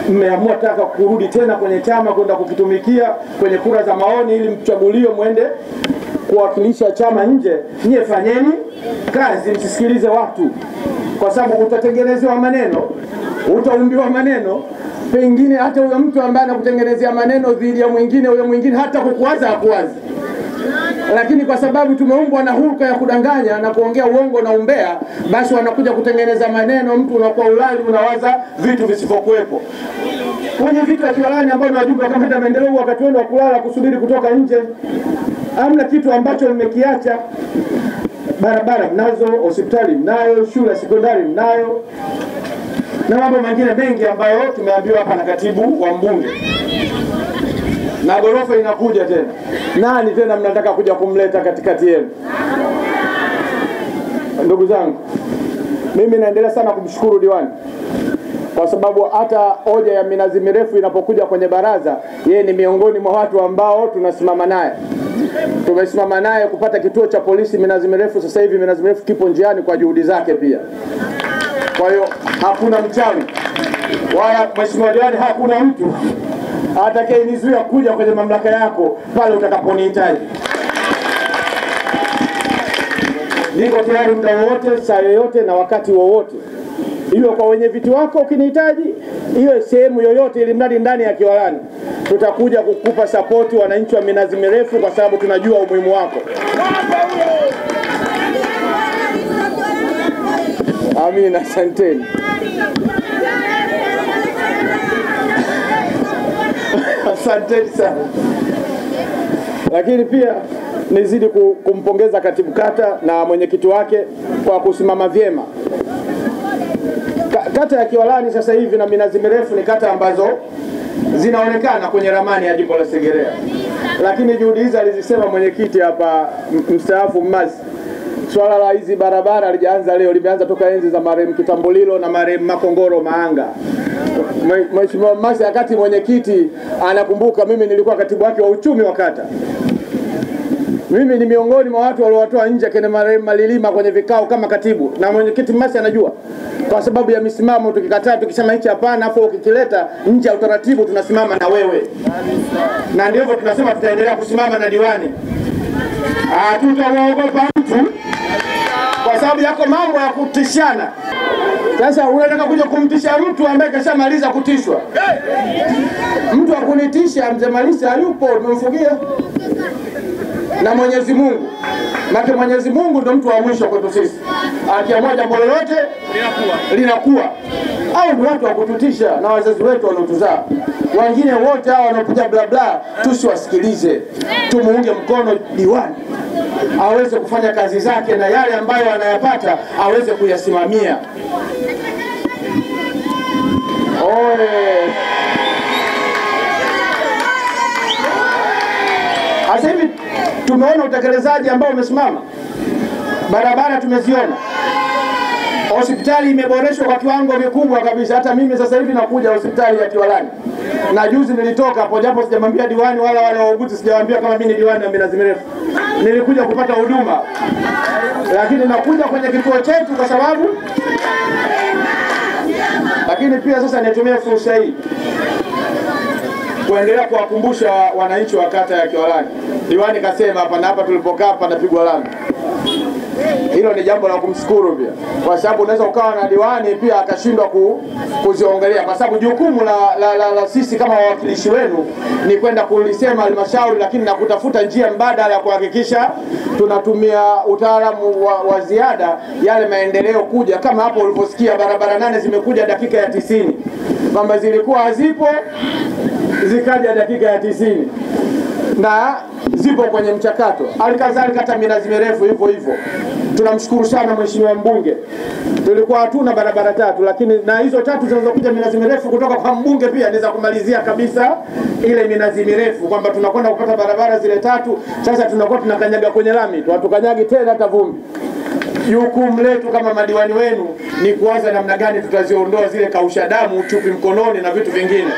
mmeamua taka kurudi tena kwenye chama kwenda kukitumikia kwenye kura za maoni ili mchaguliwe mwende kuwakilisha chama nje, nyie fanyeni kazi, msisikilize watu, kwa sababu utatengenezewa maneno, utaumbiwa maneno. Pengine hata huyo mtu ambaye anakutengenezea maneno dhidi ya mwingine, huyo mwingine hata kukuwaza hakuwazi lakini kwa sababu tumeumbwa na hulka ya kudanganya na kuongea uongo na umbea, basi wanakuja kutengeneza maneno, mtu unakuwa ulali, unawaza vitu visivyokuwepo. Kwenye vitu vya Kiwalani ambao ni wajumbe wa kamati ya maendeleo, wakati wenu wa kulala kusubiri kutoka nje, hamna kitu ambacho mmekiacha. Barabara mnazo, hospitali mnayo, shule ya sekondari mnayo, na mambo mengine mengi ambayo tumeambiwa hapa na katibu wa mbunge na ghorofa inakuja tena. Nani tena mnataka kuja kumleta katikati yenu? Ndugu zangu, mimi naendelea sana kumshukuru diwani kwa sababu hata hoja ya minazi mirefu inapokuja kwenye baraza, yeye ni miongoni mwa watu ambao tunasimama naye. Tumesimama naye kupata kituo cha polisi minazi mirefu. Sasa hivi minazi mirefu kipo njiani kwa juhudi zake pia. Kwa hiyo hakuna mchawi wala mheshimiwa diwani, hakuna mtu atakayenizuia kuja kwenye mamlaka yako pale utakaponihitaji. Niko tayari muda wowote, saa yoyote na wakati wowote, iwe kwa wenye viti wako ukinihitaji, iwe sehemu yoyote, ili mradi ndani ya Kiwalani tutakuja kukupa sapoti, wananchi wa minazi mirefu, kwa sababu tunajua umuhimu wako. Amina, asanteni. Asanteni sana. Lakini pia nizidi ku- kumpongeza katibu kata na mwenyekiti wake kwa kusimama vyema. Ka- Kata ya Kiwalani sasa hivi na minazi mirefu ni kata ambazo zinaonekana kwenye ramani ya jimbo la Segerea, lakini juhudi hizi alizisema mwenyekiti hapa m- mstaafu Mmasi. Swala la hizi barabara lijaanza leo, limeanza toka enzi za marehemu Kitambulilo na marehemu Makongoro Maanga. Mwe- Mheshimiwa Mmasi wakati mwenyekiti anakumbuka, mimi nilikuwa katibu wake wa uchumi wa kata. Mimi ni miongoni mwa watu waliowatoa nje kwenye marehemu Malilima kwenye vikao kama katibu, na mwenyekiti Mmasi anajua, kwa sababu ya misimamo. Tukikataa tukisema hichi hapana, afu ukikileta nje ya utaratibu, tunasimama na wewe, na ndivyo tunasema tutaendelea kusimama na diwani. Hatutamuogopa mtu kwa sababu yako mambo ya kutishana. Sasa unataka kuja kumtisha mtu ambaye kashamaliza kutishwa. Mtu wa kunitisha mzee Malisa hayupo, tumemfugia na Mwenyezi Mungu. Maana Mwenyezi Mungu ndo mtu wa mwisho kwetu sisi, akiamua jambo lolote linakuwa. Au ni watu wa kututisha na wazazi wetu waliotuzaa. Wengine wote hao wanaopiga bla bla, tusiwasikilize, tumuunge mkono diwani aweze kufanya kazi zake na yale ambayo anayapata aweze kuyasimamia. Oye. Sasa hivi tumeona utekelezaji ambao umesimama, barabara tumeziona, hospitali imeboreshwa kwa kiwango kikubwa kabisa. Hata mimi sasa hivi nakuja hospitali ya Kiwalani na juzi nilitoka hapo, japo sijamwambia diwani wala wale wauguzi, sijawaambia kama mimi ni diwani wa minazi mirefu. Nilikuja kupata huduma, lakini nakuja kwenye kituo chetu kwa sababu lakini pia sasa nitumie fursa hii kuendelea kuwakumbusha wananchi wa kata ya Kiwalani. Diwani kasema hapa na hapa tulipokaa panapigwa lami. Hilo ni jambo la kumshukuru pia, kwa sababu unaweza ukawa na diwani pia akashindwa ku, kuziongelea, kwa sababu jukumu la, la, la, la sisi kama wawakilishi wenu ni kwenda kulisema halmashauri, lakini na kutafuta njia mbadala ya kuhakikisha tunatumia utaalamu wa, wa ziada yale maendeleo kuja, kama hapo ulivyosikia barabara nane zimekuja dakika ya tisini kwamba zilikuwa hazipo zikaja dakika ya tisini na zipo kwenye mchakato. Halikadhalika hata minazi mirefu hivyo hivyo. Tunamshukuru sana mheshimiwa mbunge, tulikuwa hatuna barabara tatu, lakini na hizo tatu zinazokuja minazi mirefu kutoka kwa mbunge pia ni za kumalizia kabisa ile minazi mirefu, kwamba tunakwenda kupata barabara zile tatu. Sasa tunakuwa tunakanyaga kwenye lami tu, hatukanyagi tena hata vumbi. Jukumu letu kama madiwani wenu ni kuanza namna gani tutaziondoa zile kausha damu, chupi mkononi na vitu vingine.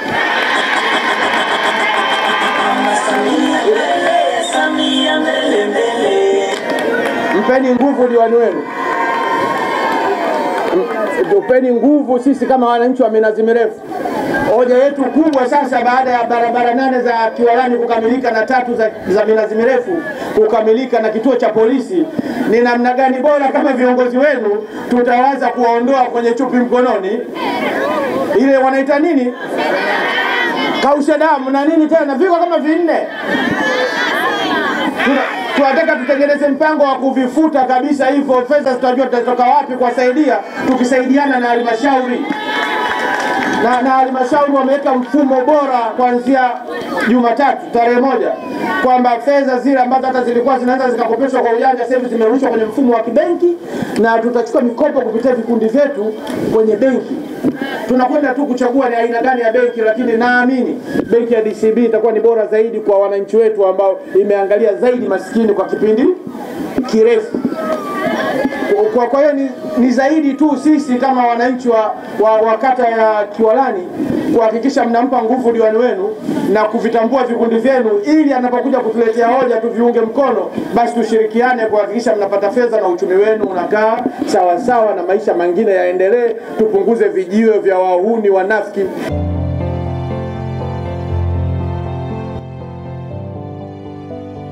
Samia mbele mbele. Mpeni nguvu diwani wenu, M- tupeni nguvu sisi kama wananchi wa minazi mirefu. Hoja yetu kubwa sasa, baada ya barabara nane za Kiwalani kukamilika na tatu za, za minazi mirefu kukamilika na kituo cha polisi, ni namna gani bora kama viongozi wenu tutawaza kuwaondoa kwenye chupi mkononi, ile wanaita nini, kausha damu na nini tena, viko kama vinne Tuna- tunataka tutengeneze mpango wa kuvifuta kabisa hivyo. Fedha tutajua tutatoka wapi kuwasaidia, tukisaidiana na halmashauri na na halmashauri wameweka mfumo bora kuanzia Jumatatu tarehe moja kwamba fedha zile ambazo hata zilikuwa zinaweza zikakopeshwa kwa ujanja sasa hivi zimerushwa kwenye mfumo wa kibenki, na tutachukua mikopo kupitia vikundi vyetu kwenye benki. Tunakwenda tu kuchagua ni aina gani ya benki, lakini naamini benki ya DCB itakuwa ni bora zaidi kwa wananchi wetu ambao imeangalia zaidi maskini kwa kipindi kirefu. Kwa, kwa hiyo ni, ni zaidi tu sisi kama wananchi wa, wa, wa kata ya Kiwalani kuhakikisha mnampa nguvu diwani wenu na kuvitambua vikundi vyenu, ili anapokuja kutuletea hoja tuviunge mkono, basi tushirikiane kuhakikisha mnapata fedha na uchumi wenu unakaa sawasawa na maisha mengine yaendelee, tupunguze vijiwe vya wahuni wanafiki.